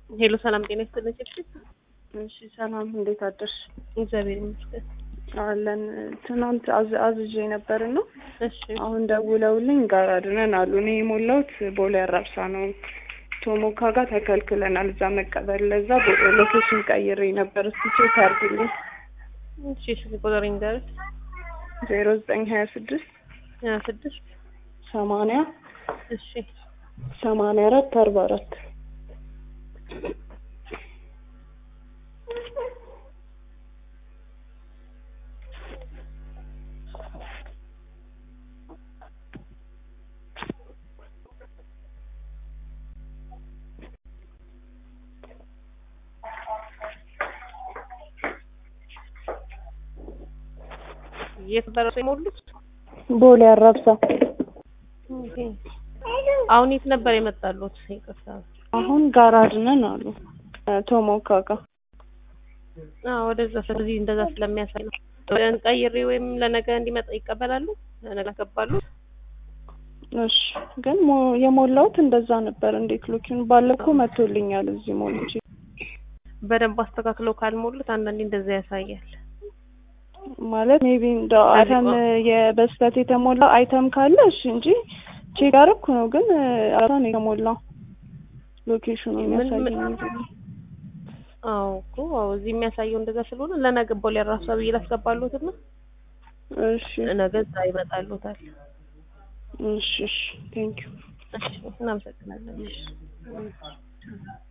ሄሎ ሰላም ጤና ይስጥልኝ። እሺ ሰላም፣ እንዴት አደርሽ? እግዚአብሔር ይመስገን። አለን ትናንት አዝ አዝዤ ነበር እና እሺ አሁን ደውለውልኝ ጋር አድነን አሉ። እኔ የሞላሁት ቦሌ አራብሳ ነው። ቶሞካ ጋር ተከልክለናል እዛ መቀበል። ለዛ ቦ- ሎኬሽን ቀይሬ ነበር። እስቲ ቼክ አድርግልኝ። እሺ ስልክ ቁጥሬን ንገረኝ። ዜሮ ዘጠኝ ሀያ ስድስት ሀያ ስድስት ሰማንያ እሺ ሰማንያ አራት አርባ አራት የት ደረሱ የሞሉት? ቦሌ አራብሳ ኦኬ። አሁን የት ነበር የመጣሉት? ይቅርታ። አሁን ጋር አድነን አሉ ቶሞካ ጋር አዎ ወደዛ ስለዚህ እንደዛ ስለሚያሳይ ነው። ቀይሬ ወይም ለነገ እንዲመጣ ይቀበላሉ? ለነገ ገባሉ? እሺ ግን ሞ- የሞላሁት እንደዛ ነበር። እንዴት ሎኪን ባለፈው መቶልኛል እዚህ ሞልቼ በደንብ አስተካክለው ካልሞሉት አንዳንዴ እንደዛ ያሳያል። ማለት ሜቢ እንደ አይተም የበስተት የተሞላ አይተም ካለ እሺ እንጂ ቼክ አደረኩ ነው። ግን አራ ነው የተሞላው ሎኬሽኑ ምን- የሚያሳየኝ ምን- እንጂ አዎ እኮ አዎ እዚህ የሚያሳየው እንደዛ ስለሆነ ለነገ ቦሌ ራሱ ብዬ ላስገባሉት እና እሺ ነገ እዛ ይመጣሉታል። እሺ እሺ ቴንክ ዩ እሺ እናመሰግናለን። እሺ